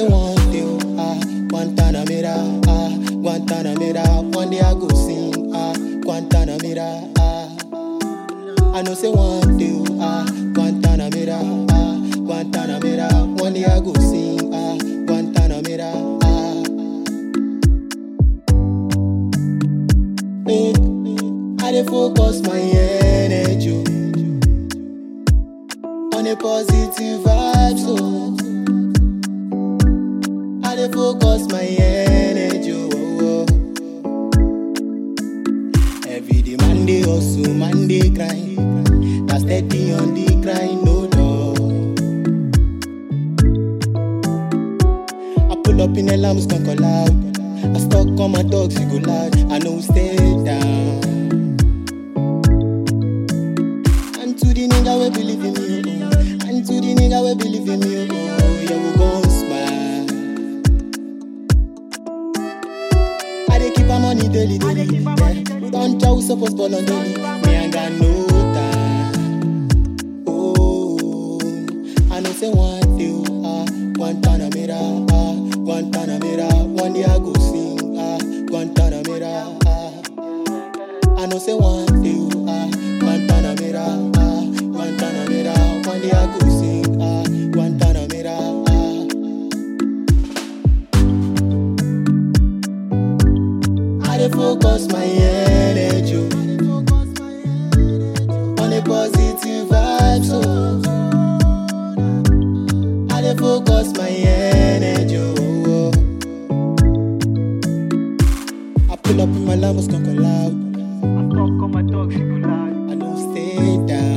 one day, oh, ah, Guantanamera, ah, Guantanamera. One day I go sing, ah, Guantanamera, ah. I know say one day, oh, ah, Guantanamera, ah, Guantanamera. One day I go sing, ah, Guantanamera, ah. Eh, I dey focus my energy on a positive vibe, so I dey focus my energy. Oh, oh. Every day, Monday hustle, Monday grind. Now steady on the grind, no doubt. I pull up in a lambs, can call out. I stuck on my dogs, you go loud. I know stay down. And to the nigga we believe in me, oh. And to the nigga we believe in me, oh. Yeah, we gon' smile. I dey keep my money daily, daily. Yeah. Don't try we suppose ball on daily. Me ain't got no time. Oh, I know say one day, oh, ah, Guantanamera, ah, Guantanamera. One day I go sing, ah, Guantanamera, ah. I know say one day, oh, ah, Guantanamera, ah, Guantanamera. One day I go sing, ah, Guantanamera, ah. I dey focus my energy on a positive vibe, so I dey focus my energy. Oh, oh. I pull up in my Lambos, conquer loud. I talk on my dogs, you go loud. I know stay down.